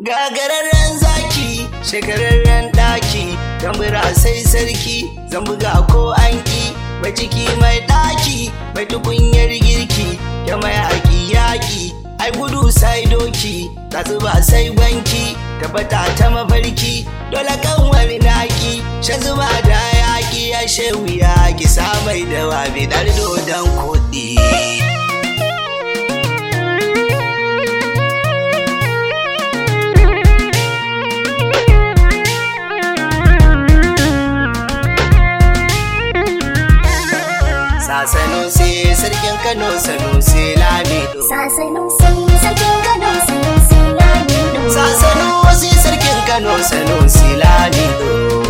Gagararren zaki, shekararren ɗaki, tambura sai sarki, zan buga ko an ƙi, mai ciki mai ɗaki, mai tukunyar girki, ya mai haƙi yaƙi, ai gudu sai doki, ba sai gwanki, tabbata ta mafarki, dole kanwar naki, shan zuba da yaƙi ya shewu ya ki samai da wabi ɗar dodon kuɗi. Sasano sai sarkin Kano sano sai Lamido. Sasanu sai sarkin Kano sai sai Lamido. Sasano sai sarkin Kano sano sai Lamido.